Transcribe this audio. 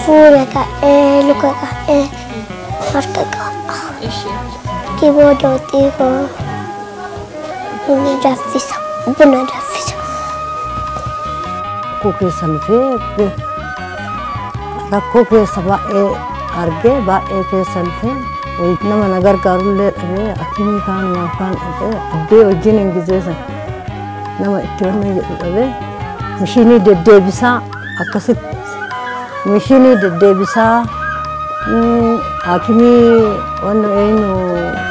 fuula ka'ee luka ka'ee harka qaba. Kibooda xiqqoo buna danfisa buna danfisa. rakkoo keessa dhufee rakkoo keessa baay'ee argee baay'ee keessa dhufee wayit nama na gargaarullee dhabee akkamii kaan kaan dhaqee abbee wajjin hin gizeessan nama itti wanna jedhu dhabee mishiinii deddeebisaa akkasitti mishiinii deddeebisaa hakimii wanna eenyu